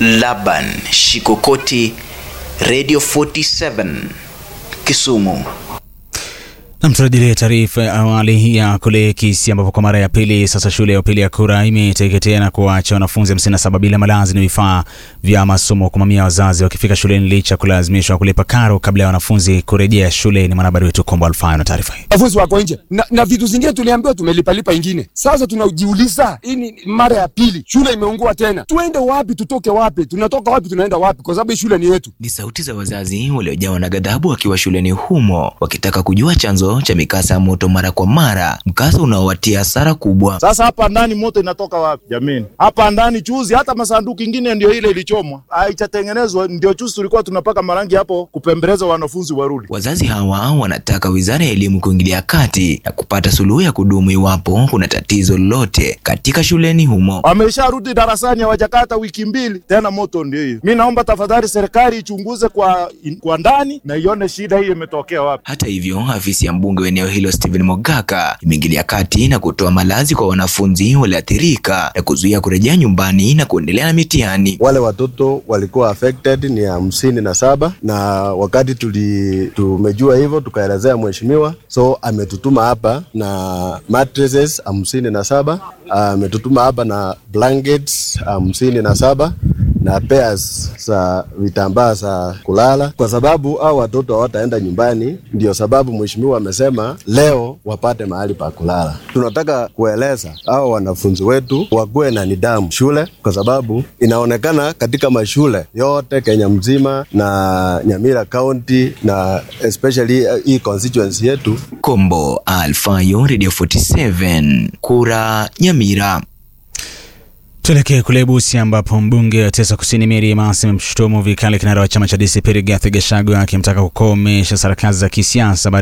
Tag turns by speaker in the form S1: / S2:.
S1: Laban Shikokoti, Radio 47 Kisumu.
S2: Nam, turejelee taarifa ya awali ya kule Kisii ambapo kwa mara ya pili sasa shule ya upili ya Kura imeteketea na kuacha wanafunzi 57 bila malazi na vifaa vya masomo, kwa mamia wazazi wakifika shuleni licha kulazimishwa kulipa karo kabla ya wanafunzi kurejea shule. Ni mwanahabari wetu Kombo Alfayo na taarifa hii.
S3: wanafunzi wako nje na, na vitu zingine tuliambiwa tumelipalipa ingine. Sasa tunajiuliza hii ni mara ya pili shule imeungua tena, tuende wapi? Tutoke wapi? Tunatoka wapi? Tunaenda wapi? Kwa sababu hii shule ni yetu.
S4: Ni sauti za wazazi waliojawa na ghadhabu wakiwa shuleni humo wakitaka kujua chanzo cha mikasa ya moto mara kwa mara, mkasa unaowatia hasara kubwa.
S5: Sasa hapa ndani moto inatoka wapi jamani? Hapa ndani chuzi, hata masanduku ingine ndio ile ilichomwa, haichatengenezwa. Ndio chuzi tulikuwa tunapaka marangi hapo kupembeleza wanafunzi warudi.
S4: Wazazi hawa wanataka wizara ya elimu kuingilia kati na kupata suluhu ya kudumu iwapo kuna tatizo lolote katika shuleni humo.
S5: Wamesharudi darasani, hawajakata wiki mbili tena, moto ndio hiyo. Mi naomba tafadhali serikali ichunguze kwa, kwa ndani na ione shida hii imetokea wapi.
S4: Hata hivyo, afisi ya mbunge wa eneo hilo Stephen Mogaka imeingilia kati na kutoa malazi kwa wanafunzi walioathirika na kuzuia kurejea nyumbani na kuendelea na mitihani.
S6: Wale watoto walikuwa affected ni hamsini na saba na wakati tuli, tumejua hivyo tukaelezea mheshimiwa, so ametutuma hapa na mattresses hamsini na saba ametutuma hapa na blankets hamsini na saba na pairs za vitambaa za kulala, kwa sababu hao watoto hawataenda nyumbani. Ndio sababu mheshimiwa amesema leo wapate mahali pa kulala. Tunataka kueleza hao wanafunzi wetu wakuwe na nidhamu shule, kwa sababu inaonekana katika mashule yote Kenya mzima na Nyamira County na especially hii constituency yetu
S4: Kombo Alfayo, Radio 47, Kura, Nyamira.
S2: Tuelekee kule Busia ambapo mbunge wa Tesa Kusini Mary Emasi amemshutumu vikali kinara wa chama cha DCP Rigathi Gachagua akimtaka kukomesha sarakasi za kisiasa